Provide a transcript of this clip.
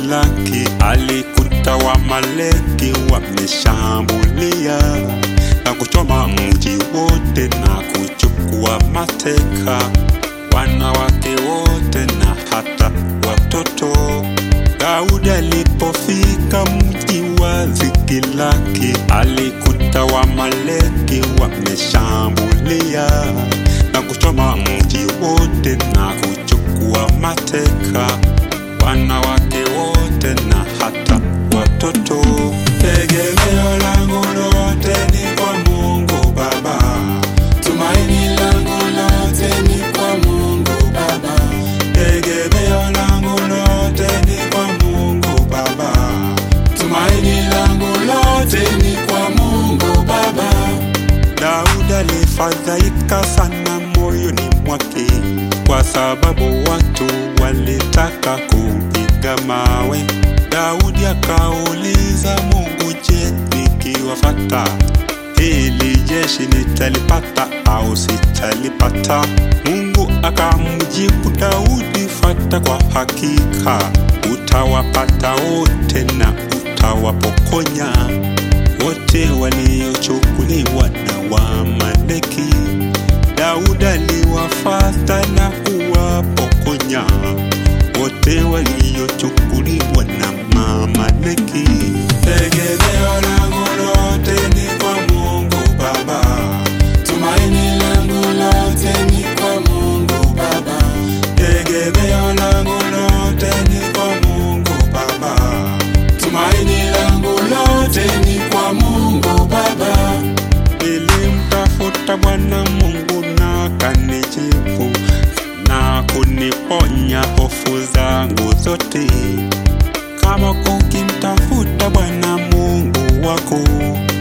Zikilagi alikuta Wamaleki wameshambulia na kuchoma mji wote na kuchukua mateka wanawake wote na hata watoto. Daudi alipofika mji wa Zikilagi alikuta Wamaleki wameshambulia na kuchoma mji wote na kuchukua mateka wanawake wote na hata watoto. Tegemeo langu lote ni kwa Mungu Baba, tumaini langu lote ni kwa Mungu Baba, tegemeo langu lote ni kwa Mungu Baba, tumaini langu lote ni kwa Mungu Baba. Daudi alifadhaika sana moyoni mwake kwa sababu watu walitaka kumpiga mawe. Daudi akauliza Mungu, je, nikiwafata hili jeshi nitalipata au sitalipata? Mungu akamjibu Daudi, fata kwa hakika, utawapata wote na utawapokonya wote waliochukuliwa na Wamaleki. Daudi aliwafata na kuwapokonya wote waliochukuliwa na Mamaleki. Tegemeo langu lote ni kwa Mungu Baba, tumaini langu lote ni kwa Mungu Baba, tegemeo langu lote ni kwa Mungu Baba, tumaini langu lote ni kwa Mungu Baba. Nilimtafuta Bwana Mungu na kanijibu na kuniponya hofu zangu zote. Kama ukimtafuta Bwana Mungu wako